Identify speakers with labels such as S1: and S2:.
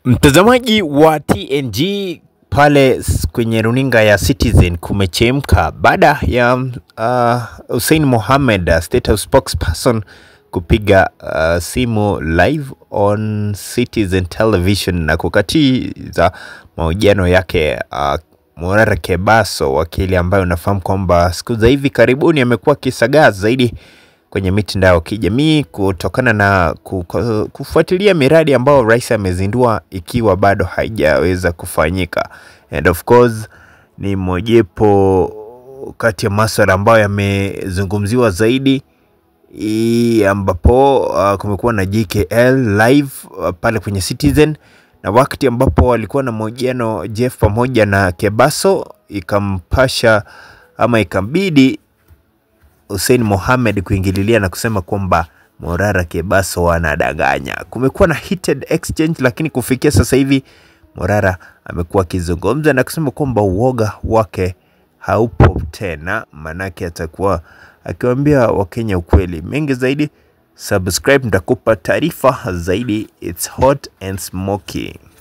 S1: Mtazamaji wa TNG pale s- kwenye runinga ya Citizen kumechemka baada ya uh, Hussein Mohamed uh, State House spokesperson kupiga uh, simu live on Citizen Television na kukatiza mahojiano yake uh, Morara Kebaso, wakili ambaye unafahamu kwamba siku za hivi karibuni amekuwa akisagaa zaidi kwenye mitandao ya kijamii kutokana na ku- ku- kufuatilia miradi ambayo rais amezindua ikiwa bado haijaweza kufanyika. And of course ni mojawapo kati ya maswala ambayo yamezungumziwa zaidi i- ambapo uh, kumekuwa na JKL live uh, pale kwenye Citizen na wakati ambapo walikuwa na mahojiano Jeff pamoja na Kebaso ikampasha ama ikambidi Hussein Mohamed kuingililia na kusema kwamba Morara Kebaso anadanganya. Kumekuwa na heated exchange, lakini kufikia sasa hivi Morara amekuwa akizungumza na kusema kwamba uoga wake haupo tena, manake atakuwa akiwaambia Wakenya ukweli. Mengi zaidi, subscribe, nitakupa taarifa zaidi. It's hot and smoky.